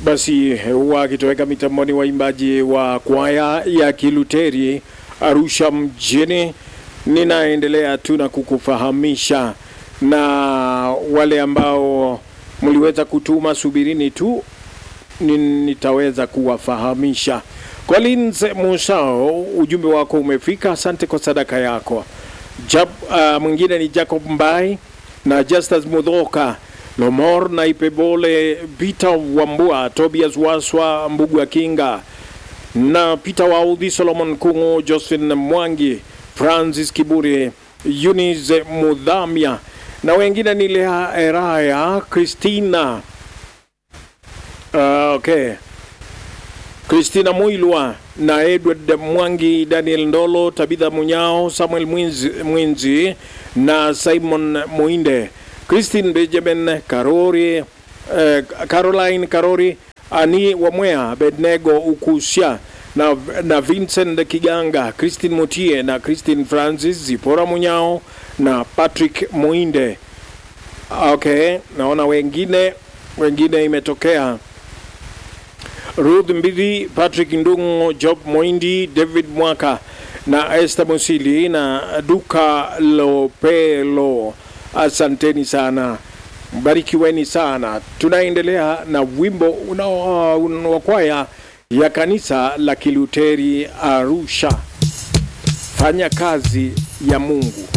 Basi wakitoweka mitamboni, waimbaji wa kwaya ya Kiluteri Arusha mjini, ninaendelea tu na kukufahamisha na wale ambao mliweza kutuma, subirini tu ni- nitaweza kuwafahamisha. Collins Musao, ujumbe wako umefika, asante kwa sadaka yako. Jab, uh, mwingine ni Jacob Mbai na Justus Mudhoka Lomor na Ipebole Peter Wambua Tobias Waswa Mbugu ya Kinga na Peter Waudhi Solomon Kungu Josephine Mwangi Francis Kiburi Eunice Mudhamia na wengine ni Lea Eraya Christina uh, okay Christina Muilwa na Edward Mwangi, Daniel Ndolo, Tabitha Munyao, Samuel Mwinzi, Mwinzi na Simon Muinde, Christine Benjamin Karori, eh, Caroline Karori, Ani Wamwea, Bednego Ukusia na, na Vincent Kiganga, Christine Mutie na Christine Francis, Zipora Munyao na Patrick Muinde. Okay, naona wengine wengine imetokea Ruth Mbidhi, Patrick Ndungu, Job Moindi, David Mwaka na Esther Musili na Duka Lopelo. Asanteni sana, mbarikiweni sana. Tunaendelea na wimbo unao- wa kwaya ya kanisa la Kiluteri Arusha, fanya kazi ya Mungu.